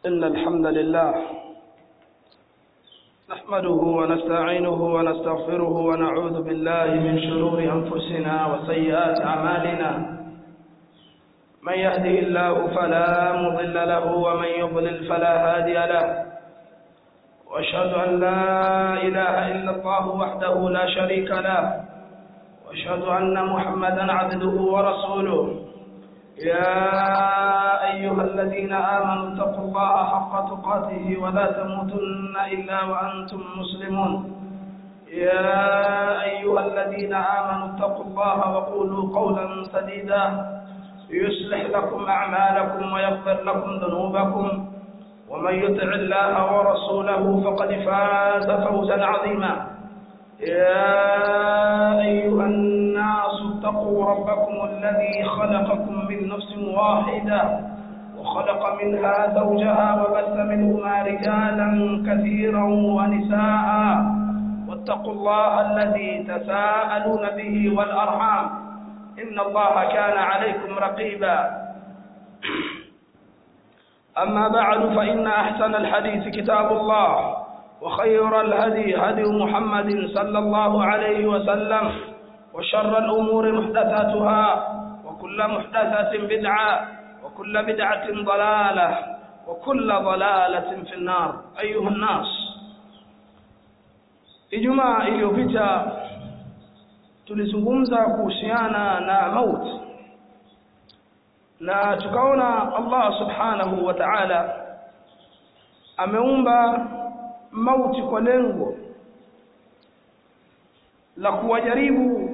إن الحمد لله نحمده ونستعينه ونستغفره ونعوذ بالله من شرور أنفسنا وسيئات أعمالنا من يهده الله فلا مضل له ومن يضلل فلا هادي له واشهد أن لا إله إلا الله وحده لا شريك له واشهد أن محمدا عبده ورسوله يا أيها الذين آمنوا اتقوا الله حق تقاته ولا تموتن إلا وأنتم مسلمون يا أيها الذين آمنوا اتقوا الله وقولوا قولا سديدا يصلح لكم أعمالكم ويغفر لكم ذنوبكم ومن يطع الله ورسوله فقد فاز فوزا عظيما يا أيها الناس اتقوا ربكم الذي خلقكم من نفس واحدة وخلق منها زوجها وبث منهما رجالا كثيرا ونساء واتقوا الله الذي تساءلون به والأرحام إن الله كان عليكم رقيبا أما بعد فإن أحسن الحديث كتاب الله وخير الهدي هدي محمد صلى الله عليه وسلم وشر الأمور محدثاتها وكل محدثة بدعة وكل بدعة ضلالة وكل ضلالة في النار أيها الناس Ijumaa iliyopita tulizungumza kuhusiana na mauti na tukaona Allah subhanahu wa ta'ala ameumba mauti kwa lengo la kuwajaribu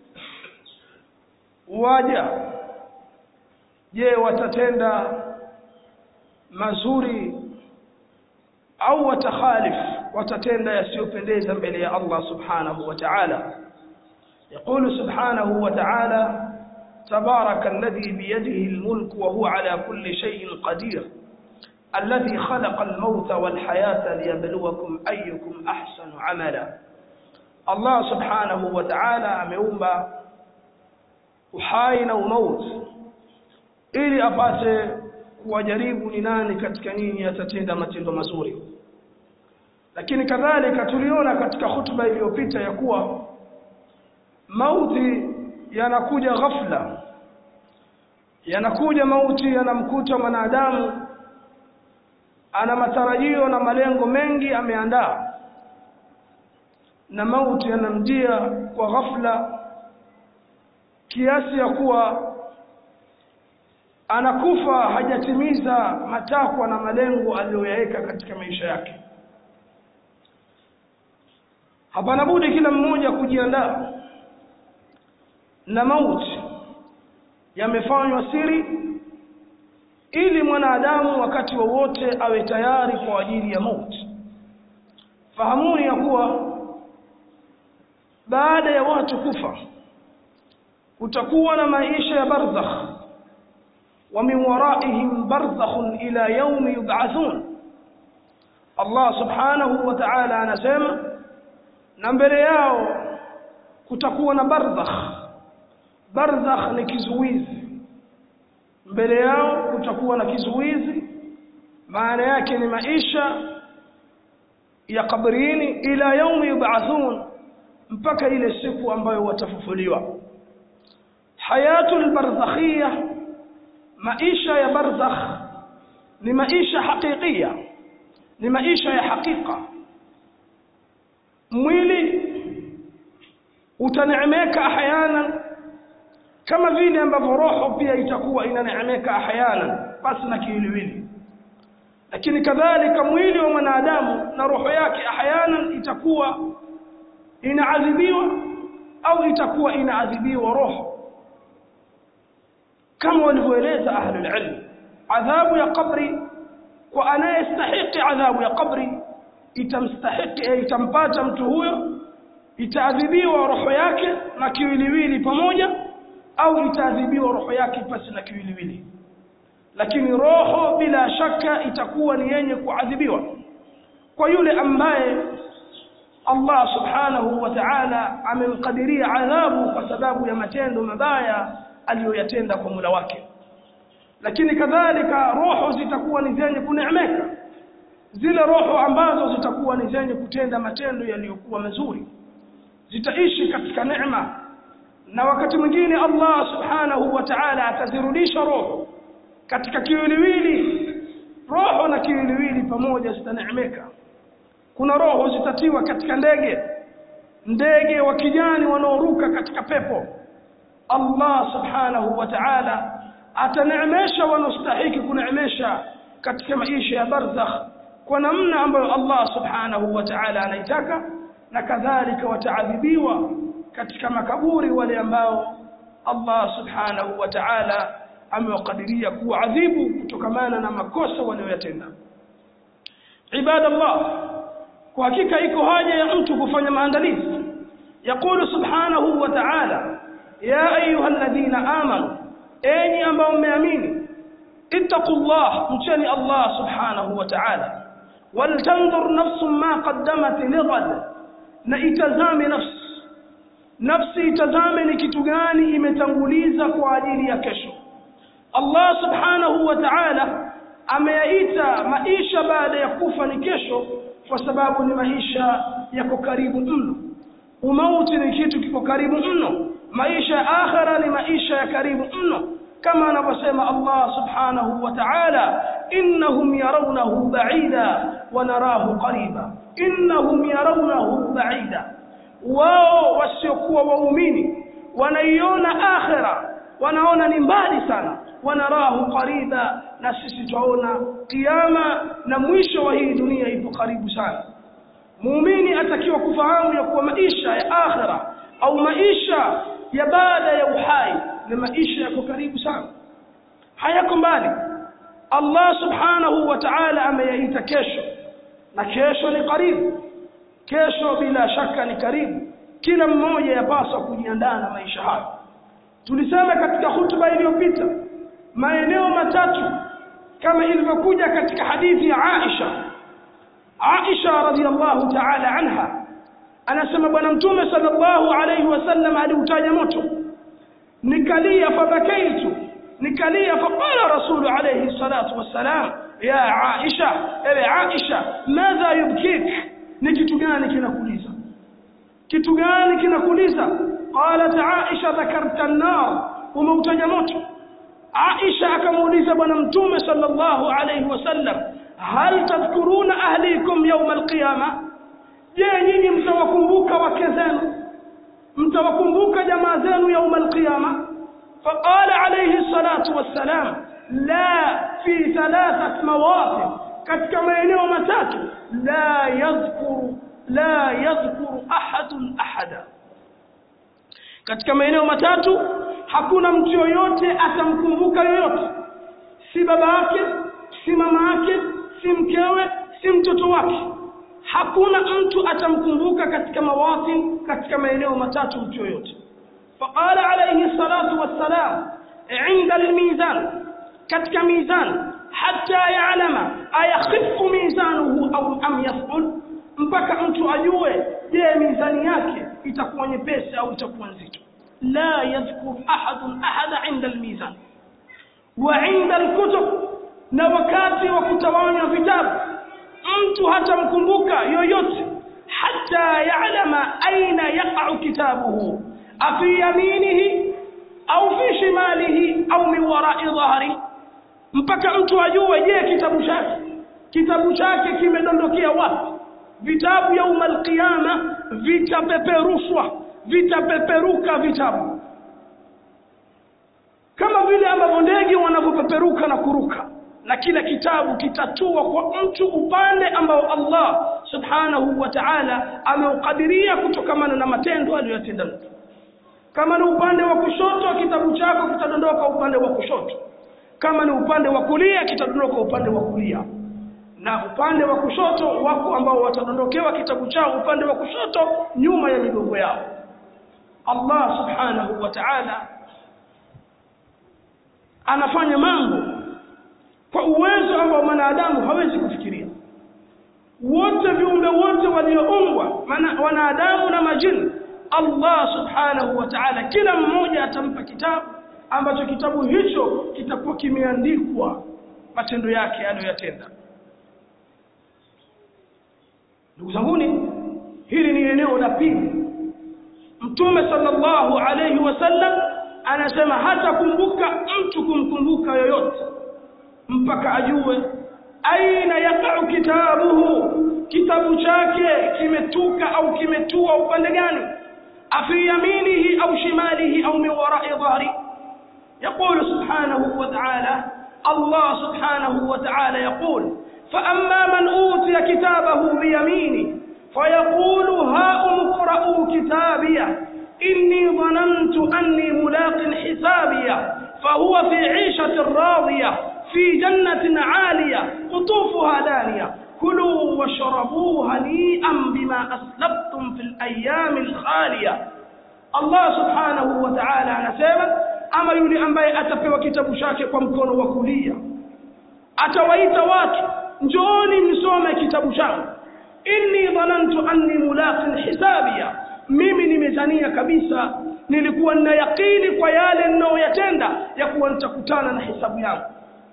waja je watatenda mazuri au watakhalif watatenda yasiyopendeza mbele ya Allah subhanahu wa ta'ala يقول سبحانه وتعالى تبارك الذي بيده الملك وهو على كل شيء قدير الذي خلق الموت والحياة ليبلوكم أيكم أحسن عملا الله سبحانه وتعالى ameumba uhai na umauti ili apate kuwajaribu ni nani katika nini atatenda matendo mazuri lakini kadhalika tuliona katika hutuba iliyopita ya kuwa mauti yanakuja ghafla yanakuja mauti yanamkuta mwanadamu ana matarajio na malengo mengi ameandaa na mauti yanamjia kwa ghafla kiasi ya kuwa anakufa hajatimiza matakwa na malengo aliyoyaweka katika maisha yake hapana budi kila mmoja kujiandaa na mauti yamefanywa siri ili mwanadamu wakati wowote wa awe tayari kwa ajili ya mauti fahamuni ya kuwa baada ya watu kufa kutakuwa na maisha ya barzakh wa min waraihim barzakhun ila yaumi yub'athun Allah subhanahu wa ta'ala anasema na mbele yao kutakuwa na barzakh barzakh ni kizuizi mbele yao kutakuwa na kizuizi maana yake ni maisha ya kabrini ila yaumi yub'athun mpaka ile siku ambayo watafufuliwa hayatul barzakhia maisha ya barzakh ni maisha hakikia ni maisha ya hakika mwili utaneemeka ahyanan kama vile ambavyo roho pia itakuwa inaneemeka ahyanan basi na kiwiliwili lakini kadhalika mwili wa mwanadamu na roho yake ahyanan itakuwa inaadhibiwa au itakuwa inaadhibiwa roho kama walivyoeleza ahlul ilm adhabu ya qabri kwa anayestahiki adhabu ya qabri itamstahiki itampata mtu huyo itaadhibiwa roho yake na kiwiliwili pamoja au itaadhibiwa roho yake pasi na kiwiliwili lakini roho bila shaka itakuwa ni yenye kuadhibiwa kwa yule ambaye Allah subhanahu wa ta'ala amemkadiria adhabu kwa sababu ya matendo mabaya aliyoyatenda kwa mula wake lakini kadhalika roho zitakuwa ni zenye kuneemeka zile roho ambazo zitakuwa ni zenye kutenda matendo yaliyokuwa mazuri zitaishi katika neema na wakati mwingine Allah subhanahu wa ta'ala atazirudisha roho katika kiwiliwili roho na kiwiliwili pamoja zitaneemeka kuna roho zitatiwa katika ndege ndege wa kijani wanaoruka katika pepo Allah subhanahu wa ta'ala ataneemesha wanaostahiki kuneemesha katika maisha ya barzakh kwa namna ambayo Allah subhanahu wa ta'ala anaitaka na kadhalika wataadhibiwa katika makaburi wale ambao Allah subhanahu wa ta'ala amewakadiria kuadhibu kutokamana na makosa walioyatenda ibadallah kwa hakika iko haja ya mtu kufanya maandalizi yaqulu subhanahu wa ta'ala ya ayuha alladhina amanu enyi ambao mmeamini ittaqullah mcheni Allah subhanahu wa ta'ala waltanzur nafsun ma qaddamat lighad na itazame nafsi nafsi itazame ni kitu gani imetanguliza kwa ajili ya kesho Allah subhanahu wa ta'ala ameyaita maisha baada ya kufa ni kesho kwa sababu ni maisha yako karibu mno umauti ni kitu kiko karibu mno maisha ya akhira ni maisha ya karibu mno kama anavyosema Allah subhanahu wa ta'ala innahum yarawnahu ba'ida wa narahu qariba innahum yarawnahu ba'ida wao wasiokuwa waumini wanaiona akhira wanaona ni mbali sana wanarahu qariba na sisi twaona kiyama na mwisho wa hii dunia ipo karibu sana muumini atakiwa kufahamu ya kuwa maisha ya akhira au maisha ya baada ya uhai ni maisha yako karibu sana hayako mbali Allah subhanahu wa ta'ala ameyaita kesho na kesho ni karibu kesho bila shaka ni karibu kila mmoja yapaswa kujiandaa na maisha hayo tulisema katika hutuba iliyopita maeneo matatu kama ilivyokuja katika hadithi ya Aisha Aisha radhiallahu ta'ala anha anasema bwana mtume sallallahu alayhi wasallam aliutaja moto nikalia fabakaitu nikalia faqala rasulu alayhi salatu wassalam ya Aisha ewe Aisha madha yubkik ni kitu gani kinakuliza kitu gani kinakuliza qalat Aisha dhakarta an-nar umeutaja moto Aisha akamuuliza bwana mtume sallallahu alayhi wasallam hal tadhkuruna ahlikum yawm al-qiyama je nyinyi mtawakumbuka wake zenu mtawakumbuka jamaa zenu yawm al-qiyama فقال عليه الصلاة والسلام لا في ثلاثة مواطن katika maeneo matatu la yadhkuru la yadhkuru ahadun ahada katika maeneo matatu hakuna mtu yoyote atamkumbuka yoyote si baba yake si mama yake si mkewe si mtoto wake hakuna mtu atamkumbuka katika mawatin katika maeneo matatu mtu yoyote فقال عليه الصلاة والسلام عند الميزان كتك ميزان حتى يعلم أيخف ميزانه أو أم يثقل mpaka mtu ajue je mizani yake itakuwa nyepesi au itakuwa nzito la yadhkur ahadun ahada inda almizan wa inda alkutub na wakati wa kutawanywa vitabu mtu hatamkumbuka yoyote hata ya'lama aina yaqa'u kitabuhu afi yaminihi au fi shimalihi au min wara'i dhahri mpaka mtu ajue je kitabu chake kitabu chake kimedondokea wapi vitabu yauma alqiyama vitapeperushwa vitapeperuka vitabu kama vile ambavyo ndege wanavyopeperuka na kuruka na kila kitabu kitatua kwa mtu upande ambao Allah subhanahu wa ta'ala ameukadiria kutokamana na matendo aliyotenda mtu kama ni upande wa kushoto kitabu chako kitadondoka upande wa kushoto kama ni upande wa kulia kitadondoka upande wa kulia na upande wa kushoto wako ambao watadondokewa kitabu chao upande wa kushoto nyuma ya migongo yao Allah subhanahu wa ta'ala anafanya mambo kwa uwezo ambao mwanadamu hawezi kufikiria wote viumbe wote walioumbwa wanadamu na majini Allah subhanahu wa ta'ala kila mmoja atampa kitabu ambacho kitabu hicho kitakuwa kimeandikwa matendo yake aliyoyatenda ndugu zanguni hili ni eneo la pili mtume sallallahu alayhi wasallam anasema hata kumbuka mtu kumkumbuka yoyote mpaka ajue aina yaqau kitabuhu kitabu chake kimetuka au kimetua upande gani afi yaminihi au shimalihi au min warai dhahri يقول سبحانه وتعالى الله سبحانه وتعالى يقول فأما من أوتي كتابه بيمينه فيقول هاؤم اقرءوا كتابيه إني ظننت أني ملاق حسابيه فهو في عيشة راضية في جنة عالية قطوفها دانية كلوا واشربوا هنيئا بما أسلفتم في الأيام الخالية الله سبحانه وتعالى anasema ama yule ambaye atapewa kitabu chake kwa mkono wa kulia atawaita watu njooni msome kitabu changu inni dhanantu anni mulaqin hisabia mimi nimezania kabisa nilikuwa nina yakini kwa yale ninayoyatenda ya kuwa nitakutana na hisabu yangu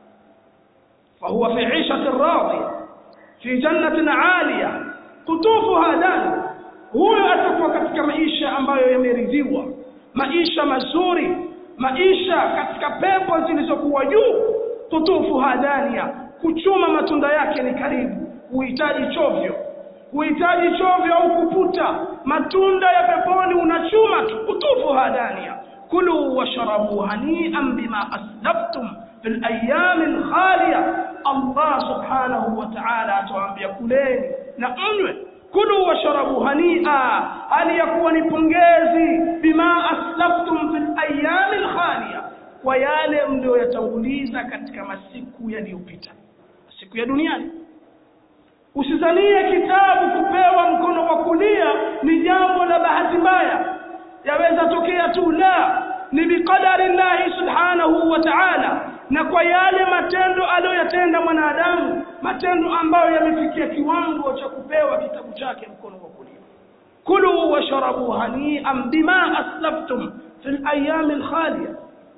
fahuwa fi ishatin radhiya fi jannatin aliya kutufuha dani huyo atakuwa katika maisha ambayo yameridhiwa maisha mazuri maisha katika pepo zilizokuwa juu kutufuha dania kuchuma matunda yake ni karibu huhitaji chovyo huhitaji chovyo au kuputa matunda ya peponi unachuma tu kutufu hadania kulu washrabu hanian bima aslaftum fi layami lkhaliya allah subhanahu wa taala atawaambia kuleni na mnywe kulu washrabu hania hali ya kuwa ni pongezi bima aslaftum fi layami lkhaliya kwa yale mlioyatanguliza katika masiku yaliyopita siku ya duniani usizanie kitabu kupewa mkono wa kulia ni jambo la bahati mbaya yaweza tokea tu la ni biqadari llahi subhanahu wa ta'ala na kwa yale matendo aliyoyatenda mwanadamu matendo ambayo yamefikia kiwango cha kupewa kitabu chake mkono wa kulia kulu washrabu hanian bima aslaftum fi layami lkhaliya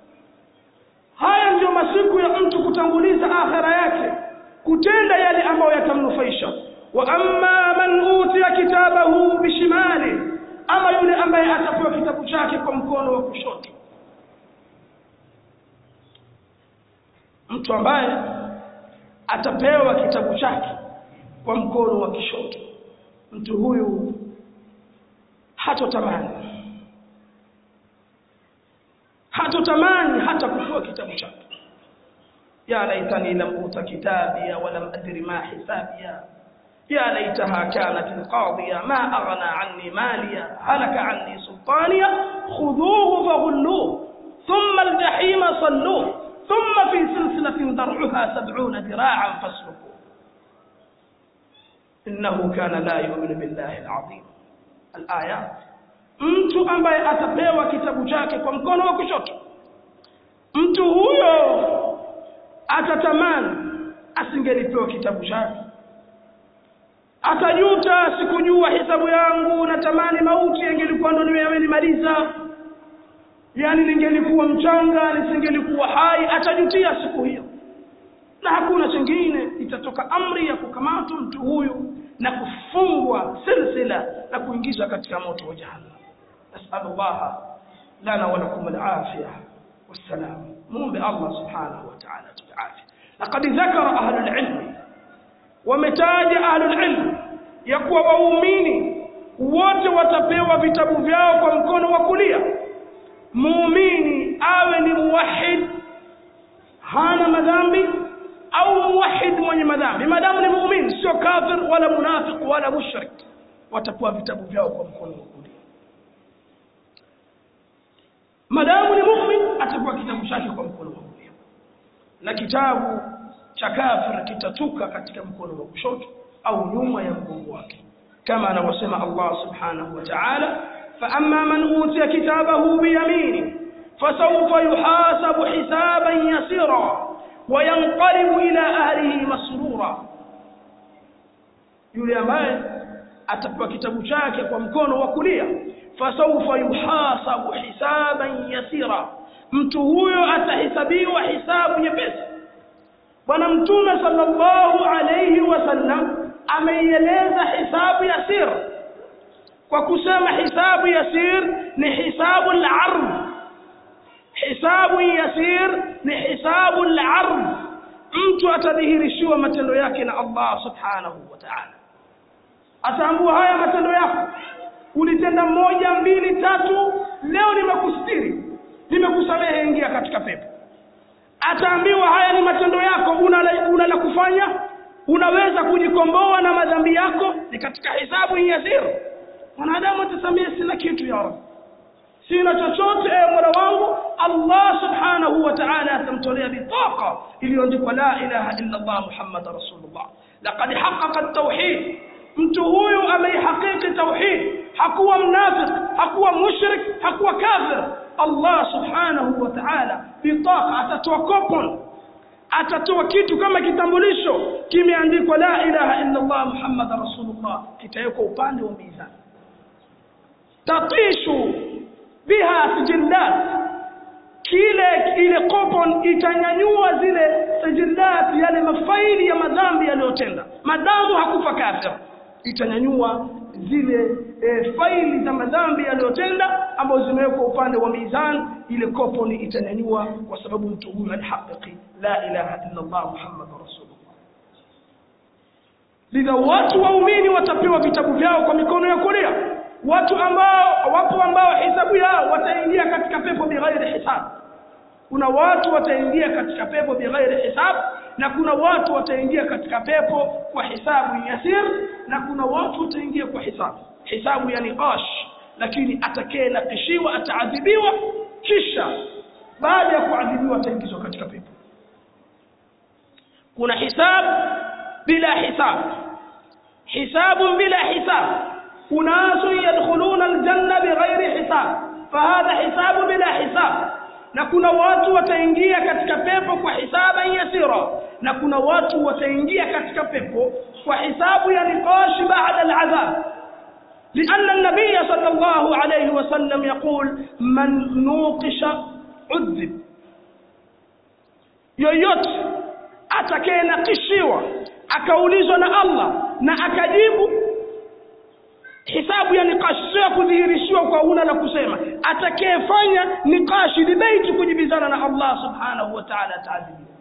haya ndiyo masiku ya mtu kutanguliza akhira yake kutenda yale ambayo yatamnufaisha wa amma man utiya kitabahu bishimali ama yule ambaye atapewa kitabu chake kwa mkono wa kushoto mtu ambaye atapewa kitabu chake kwa mkono wa kishoto mtu huyu hatotamani hatotamani hata kupewa kitabu chake يا ليتني لم أوت كتابيا ولم أدر ما حسابيا يا ليتها كانت القاضية ما أغنى عني ماليا هلك عني سلطانيا خذوه فغلوه ثم الجحيم صلوه ثم في سلسلة ذرعها سبعون ذراعا فاسلكوه إنه كان لا يؤمن بالله العظيم الآيات mtu ambaye atapewa kitabu chake kwa mkono wa kushoto mtu huyo atatamani asingelipewa kitabu chake atajuta sikujua hisabu yangu natamani mauti yangelikuwa ndo nimemaliza yani ningelikuwa mchanga nisingelikuwa hai atajutia siku hiyo na hakuna chingine itatoka amri ya kukamatwa mtu huyu na kufungwa silsila na kuingizwa katika moto wa jahannam nasalullaha lana walakum alafia wassalam muombe allah subhanahu wa ta'ala tuafya laqad dhakara ahlul ilmi wametaja ahlul ilmi ya kuwa waumini wote watapewa vitabu vyao kwa mkono wa kulia muumini awe ni muwahid hana madhambi au muwahid mwenye madhambi madamu ni muumini sio kafir wala munafiq wala mushrik watapewa vitabu vyao kwa mkono wa kulia madamu ni mumin atapewa kitabu chake kwa mkono wa kulia na kitabu cha kafir kitatuka katika mkono wa kushoto au nyuma ya mgongo wake kama anavyosema Allah subhanahu wa ta'ala فأما من أوتي كتابه بيمينه فسوف يحاسب حسابا يسيرا وينقلب إلى أهله مسرورا yule ambaye atapewa kitabu chake kwa mkono wa kulia fasawfa yuhasabu hisaban yasira mtu huyo atahesabiwa hisabu nyepesi bwana mtume sallallahu alayhi wasallam ameieleza hisabu yasir kwa kusema hisabu yasir ni hisabu al-ard hisabu yasir ni hisabu al-ard mtu atadhihirishiwa matendo yake na Allah subhanahu wa ta'ala ataambua haya matendo yako ulitenda moja mbili tatu leo nimekustiri nimekusamehe ingia katika pepo ataambiwa haya ni matendo yako una la, una la kufanya unaweza kujikomboa na madhambi yako ni katika hisabu yasir mwanadamu atasamia sina kitu ya rab sina chochote ewe mola wangu allah subhanahu wa ta'ala atamtolea bitaqa iliyoandikwa la ilaha illa allah muhammad rasulullah laqad haqqaqa at-tauhid mtu huyu ameihakiki tauhid hakuwa mnafiq hakuwa mushrik hakuwa kafir allah subhanahu wa ta'ala bitaqa atatoa coupon atatoa kitu kama kitambulisho kimeandikwa la ilaha illa allah muhammad rasulullah kitawekwa upande wa mizani tatishu biha sijillat kile ile coupon itanyanyua zile sijillat yale mafaili ya madhambi yaliyotenda madamu hakufa kafir itanyanyua zile e, faili za madhambi yaliyotenda ambazo zimewekwa upande wa mizan ile coupon itanyanyua kwa sababu mtu huyu alihaqiki la ilaha illa Allah Muhammadur Rasulullah lidha watu waumini watapewa vitabu vyao kwa mikono ya kulia watu ambao wapo ambao hisabu yao wataingia katika pepo bighairi hisab kuna watu wataingia katika pepo bighairi hisab na kuna watu wataingia katika pepo kwa hisabu yasir na kuna watu wataingia kwa hisabu hisabu ya niqash lakini atakaye nakishiwa ataadhibiwa kisha baada ya kuadhibiwa ataingizwa katika pepo kuna hisab bila hisab hisabu bila hisab أناس يدخلون الجنة بغير حساب فهذا حساب بلا حساب na kuna watu wataingia katika pepo kwa hisaba yasira na kuna watu wataingia katika pepo kwa hisabu ya niqash baada al'adhab لأن النبي صلى الله عليه وسلم يقول من نوقش عذب yoyote atakayenakishiwa akaulizwa na Allah na akajibu hisabu ya nikashi sio ya kudhihirishiwa kwa una la kusema atakayefanya nikashi debate kujibizana na Allah subhanahu wa ta'ala ataadhibiwa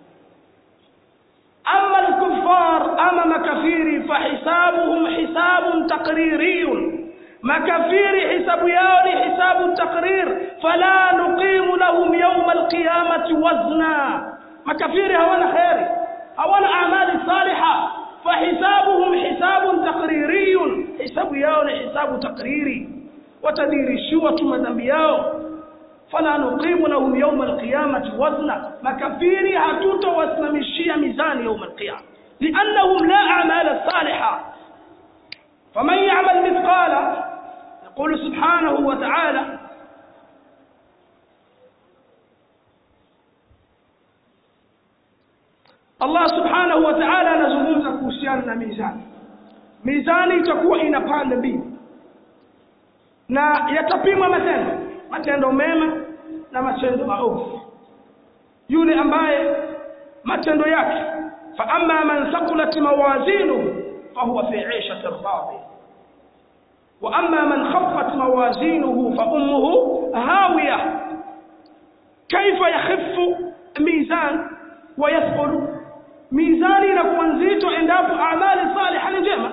ama al-kuffar ama makafiri fahisabuhum hisabun taqririyun makafiri hisabu yao ni hisabu taqrir fala nuqimu lahum yawm al-qiyamati wazna makafiri hawana khairi hawana amali salihah فحسابهم حساب تقريري حساب yao ni hisabu takriri watadirishiwa tu madhambi yao fala nuqimu lahum yawm alqiyamati wazna makafiri hatutowasimamishia mizani yawm alqiyama liannahum la a'mala salihah faman ya'mal mithqala يقول سبحانه وتعالى Allah subhanahu wa ta'ala anazungumza kuhusiana na mizani. Mizani itakuwa ina pande mbili, na yatapimwa matendo, matendo mema na matendo maovu. Yule ambaye matendo yake, fa amma man thaqulat mawazinuhu fahuwa fi 'ishatin radiyah wa amma man khaffat mawazinuhu fa ummuhu hawiyah. Kaifa yakhiffu mizan wa yathqulu mizani inakuwa nzito endapo amali salihah ni njema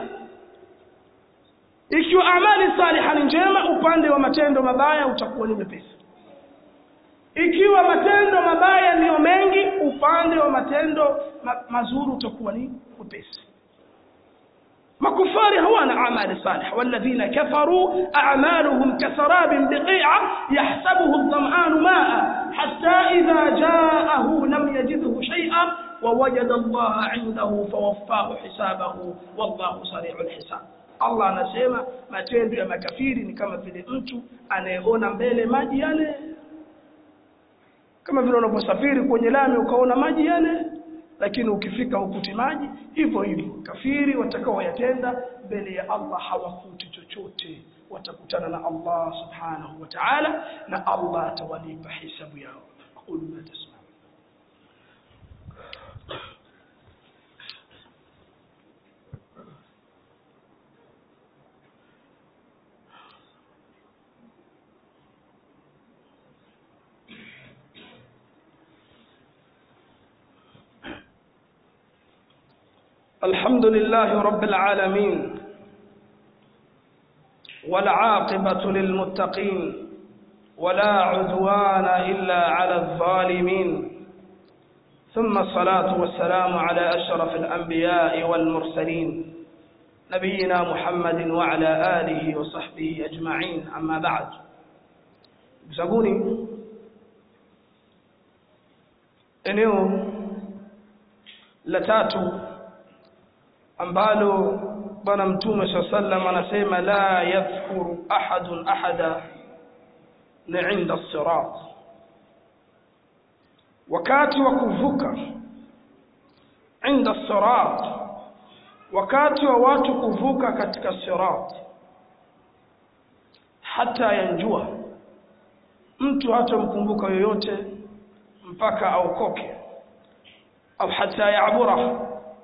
ikiwa amali salihah ni njema upande wa matendo mabaya utakuwa ni mepesi ikiwa matendo mabaya ndiyo mengi upande wa matendo ma mazuri utakuwa ni mepesi makufari hawana amali salih walladhina kafaru a'maluhum kasarabin biqi'a yahsabuhu adh-dham'anu ma'a hatta idha ja'ahu lam yajidhu shay'an ووجد الله عنده فوفاه حسابه والله سريع الحساب Allah anasema matendo ya makafiri ni kama vile mtu anayeona mbele maji yale kama vile unaposafiri kwenye lami ukaona maji yale lakini ukifika ukuti maji hivyo hivyo kafiri watakao yatenda mbele ya Allah hawakuti chochote watakutana na Allah subhanahu wa ta'ala na Allah atawalipa hisabu yao aqulu ma tasma الحمد لله رب العالمين والعاقبة للمتقين ولا عدوان إلا على الظالمين ثم الصلاة والسلام على أشرف الأنبياء والمرسلين نبينا محمد وعلى آله وصحبه أجمعين أما بعد بزغوني eneo la tatu ambalo bwana mtume saa sallam anasema la yadhkuru ahadun ahada ni inda sirat wakati wa kuvuka inda sirat wakati wa watu kuvuka katika sirat hata yanjua mtu hatamkumbuka yoyote mpaka aokoke au hata yabura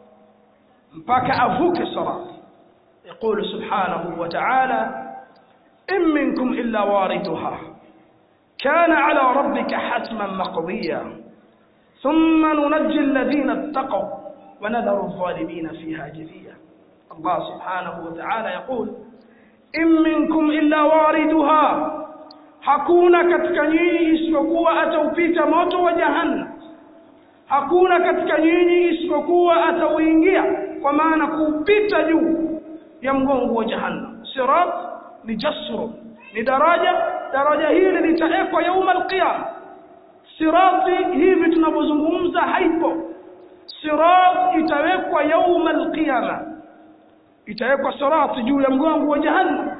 mpaka avuke sirat يقول سبحانه وتعالى إن منكم إلا واردها كان على ربك حتما مقضيا ثم ننجي الذين اتقوا ونذر الظالمين فيها جثيا الله سبحانه وتعالى يقول إن منكم إلا واردها hakuna katika nyinyi isipokuwa ataupita moto wa jahannam hakuna katika nyinyi isipokuwa atauingia kwa maana kuupita juu ya mgongo wa jahannam sirat ni jasru ni daraja daraja hili litawekwa yauma alqiyama sirati hivi tunavyozungumza haipo sirat itawekwa yauma alqiyama itawekwa sirati juu ya mgongo wa jahannam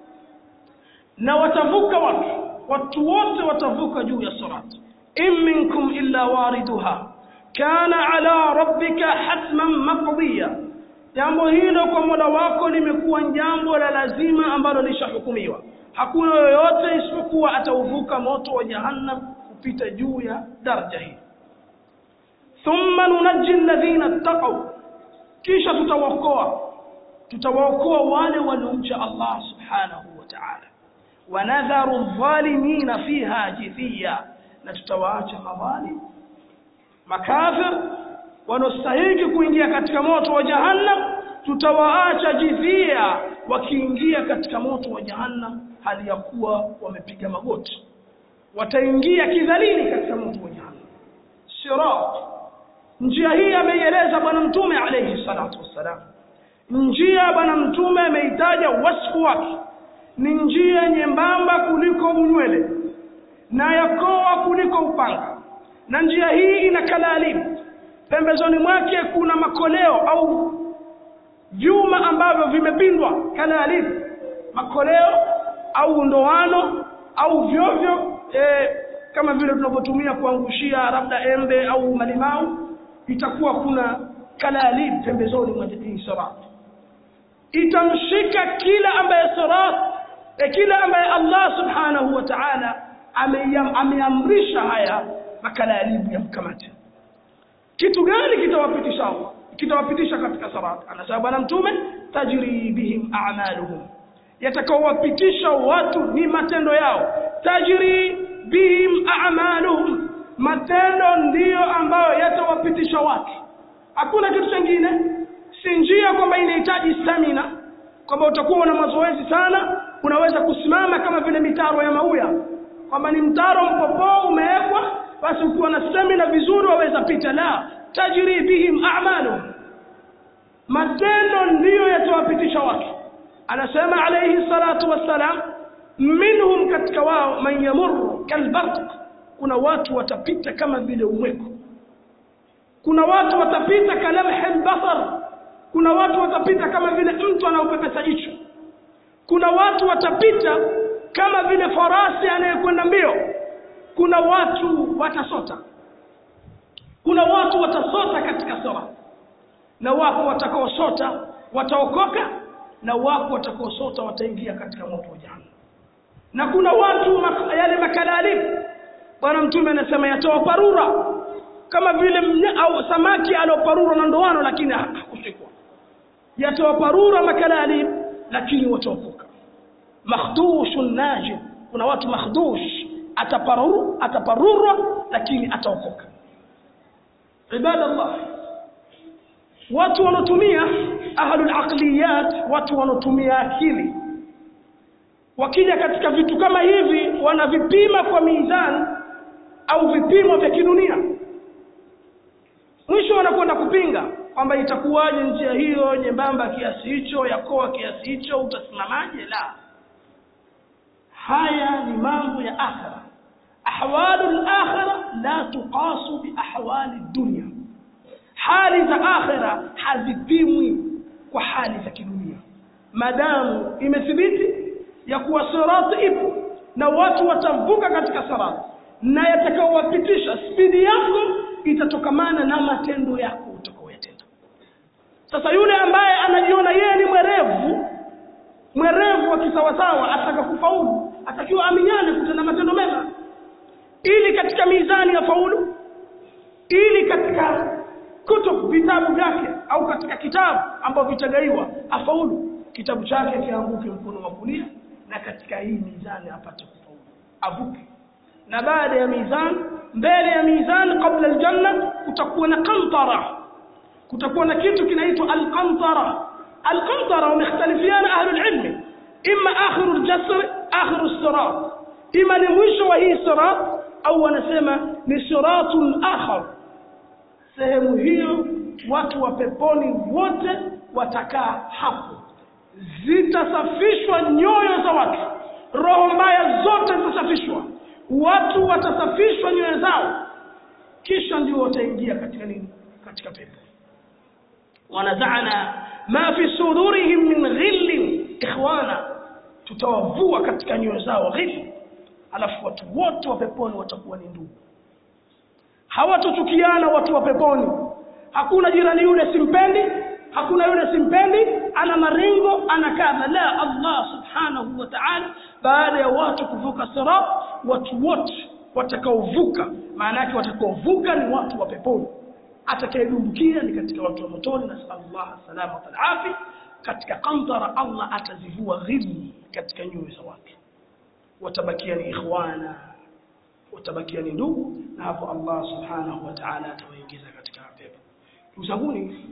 na watavuka watu watu wote watavuka juu ya sirati in minkum illa wariduha kana ala rabbika hatman maqdiya jambo hilo kwa mola wako limekuwa jambo la lazima ambalo lishahukumiwa hakuna yoyote isipokuwa atauvuka moto wa jahannam kupita juu ya daraja hii thumma nunajji alladhina ttaqaw kisha tutawaokoa tutawaokoa wale waliomcha Allah subhanahu wa ta'ala wanadharu adh-dhalimina fiha jithiya na tutawaacha madhalim makafir wanaostahili kuingia katika moto wa jahannam tutawaacha jidhia wakiingia katika moto wa jahannam hali ya kuwa wamepiga magoti wataingia kidhalili katika moto wa jahannam sirat njia hii ameieleza bwana mtume alayhi salatu wassalam njia bwana mtume ameitaja wasfu wake ni njia nyembamba kuliko unywele na yakoa kuliko upanga na njia hii ina kalalimu pembezoni mwake kuna makoleo au vyuma ambavyo vimepindwa kalalimu makoleo au ndoano au vyovyo e, kama vile tunavyotumia kuangushia labda embe au malimau itakuwa kuna kalalib pembezoni mwa hii sirat itamshika kila ambaye sirat e, kila ambaye Allah subhanahu wa ta'ala ameamrisha haya makalalibu yamkamate kitu gani kitawapitisha Allah kitawapitisha katika sirat anasema bwana mtume tajri bihim a'maluhum yatakaowapitisha watu ni matendo yao tajri bihim a'maluhum matendo ndiyo ambayo yatawapitisha watu hakuna kitu kingine si njia kwamba inahitaji stamina kwamba utakuwa na mazoezi sana unaweza kusimama kama vile mitaro ya mauya kwamba ni mtaro mpopoo umewekwa basi ukiwa na stamina vizuri waweza pita la tajri bihim a'maluhum matendo ndiyo yatawapitisha watu anasema alayhi salatu wassalam minhum katika wao man yamurru kalbarq kuna watu watapita kama vile umweko kuna watu watapita kalamhi albasar kuna watu watapita kama vile mtu anaopepesa jicho kuna watu watapita kama vile farasi anayekwenda mbio kuna watu watasota kuna watu watasota katika sura na wapo watakaosota wataokoka na wako watakaosota wataingia katika moto wa jahannam na kuna watu mak yale makalalifu bwana mtume anasema yatoa parura kama vile mnya, au samaki alioparura na ndoano lakini hakushikwa yatoa parura makalalifu lakini wataokoka makhdushun najib kuna watu makhdush ataparuru ataparurwa lakini ataokoka ibadallah watu wanaotumia ahlul aqliyat watu wanaotumia akili wakija katika vitu kama hivi wanavipima kwa mizani au vipimo vya kidunia mwisho wanakwenda kupinga kwamba itakuwaje njia hiyo nyembamba kiasi hicho yakoa kiasi hicho utasimamaje la haya ni mambo ya akhira ahwalu al-akhira la tuqasu bi ahwali dunya hali za akhira hazipimwi kwa hali za kidunia madamu imethibiti ya kuwa sirati ipo na watu watavuka katika sirati na yatakaowapitisha spidi yako itatokamana na matendo yako utakaoyatenda sasa yule ambaye anajiona yeye ni mwerevu mwerevu wa kisawasawa ataka kufaulu atakiwa aminyane kutenda matendo mema ili katika mizani ya faulu ili katika kutub vitabu vyake au katika kitabu ambavyo vitagaiwa afaulu kitabu chake kianguke mkono wa kulia na katika hii mizani apate kufaulu avuke na baada ya mizani mbele ya mizani kabla aljanna kutakuwa na qantara kutakuwa na kitu kinaitwa alqantara alqantara wamekhtalifiana ahlul ilmi imma akhiru aljasr akhiru sirat ima ni mwisho wa hii sirat au wanasema ni siratun akhar sehemu hiyo watu wa peponi wote watakaa hapo zitasafishwa nyoyo za watu roho mbaya zote zitasafishwa watu watasafishwa nyoyo zao kisha ndio wataingia katika nini katika pepo wanazana ma fi sudurihim min ghillin ikhwana tutawavua katika nyoyo zao ghilli alafu watu wote wa peponi watakuwa ni ndugu hawatochukiana watu wa peponi hakuna jirani yule simpendi hakuna yule simpendi ana maringo ana kadha la Allah subhanahu wa ta'ala baada ya watu kuvuka sirat watu wote watakaovuka maana yake watakaovuka ni watu wa peponi atakayedumbukia ni katika watu wa motoni na sallallahu salama wal afi katika qantara Allah atazivua ghilli katika nyoyo za watu watabakia ni ikhwana watabakia ni ndugu na hapo Allah subhanahu wa ta'ala atawaingiza katika pepo ndugu zanguni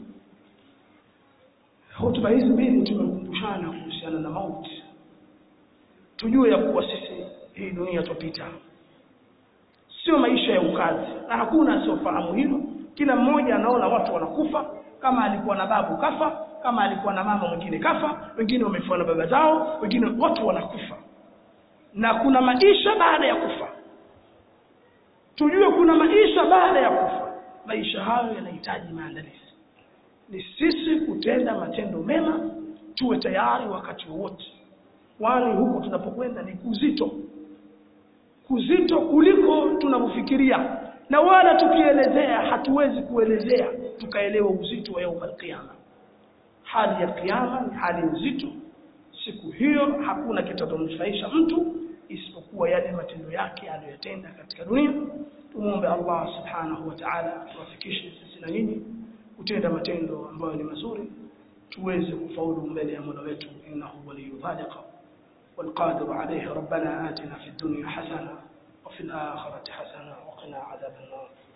hotuba hizi mbili tumekumbushana kuhusiana na mauti tujue ya kuwa sisi hii dunia tupita sio maisha ya ukazi na hakuna asiofahamu hilo kila mmoja anaona watu wanakufa kama alikuwa na babu kafa kama alikuwa na mama mwingine kafa wengine wamefiwa na baba zao wengine watu wanakufa na kuna maisha baada ya kufa tujue kuna maisha baada ya kufa maisha hayo yanahitaji maandalizi ni sisi kutenda matendo mema tuwe tayari wakati wowote kwani huko tunapokwenda ni kuzito kuzito kuliko tunavyofikiria na wala tukielezea hatuwezi kuelezea tukaelewa uzito wa yaumul qiyama hali ya kiyama ni hali nzito siku hiyo hakuna kitachomnufaisha mtu isipokuwa yale matendo yake aliyotenda katika dunia tumuombe Allah subhanahu wa ta'ala tuwafikishe sisi na nyinyi kutenda matendo ambayo ni mazuri tuweze kufaulu mbele ya Mola wetu innahu waliyyu dhalika والقادر عليه ربنا آتنا في الدنيا حسنة وفي الآخرة حسنة وقنا عذاب النار